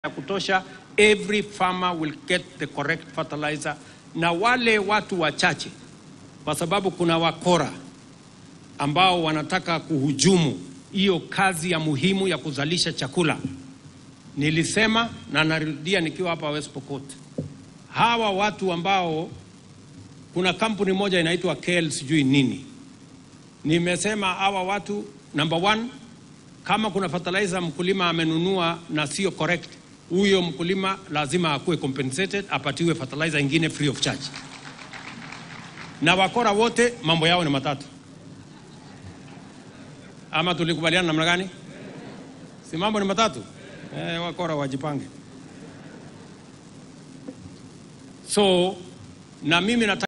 ya kutosha, every farmer will get the correct fertilizer, na wale watu wachache, kwa sababu kuna wakora ambao wanataka kuhujumu hiyo kazi ya muhimu ya kuzalisha chakula. Nilisema na narudia nikiwa hapa West Pokot, hawa watu ambao, kuna kampuni moja inaitwa KL sijui nini, nimesema hawa watu, number one, kama kuna fertilizer mkulima amenunua na sio correct, huyo mkulima lazima akuwe compensated, apatiwe fertilizer ingine free of charge. Na wakora wote mambo yao ni matatu, ama tulikubaliana namna gani? Si mambo ni matatu? Eh, wakora wajipange. So na mimi nataka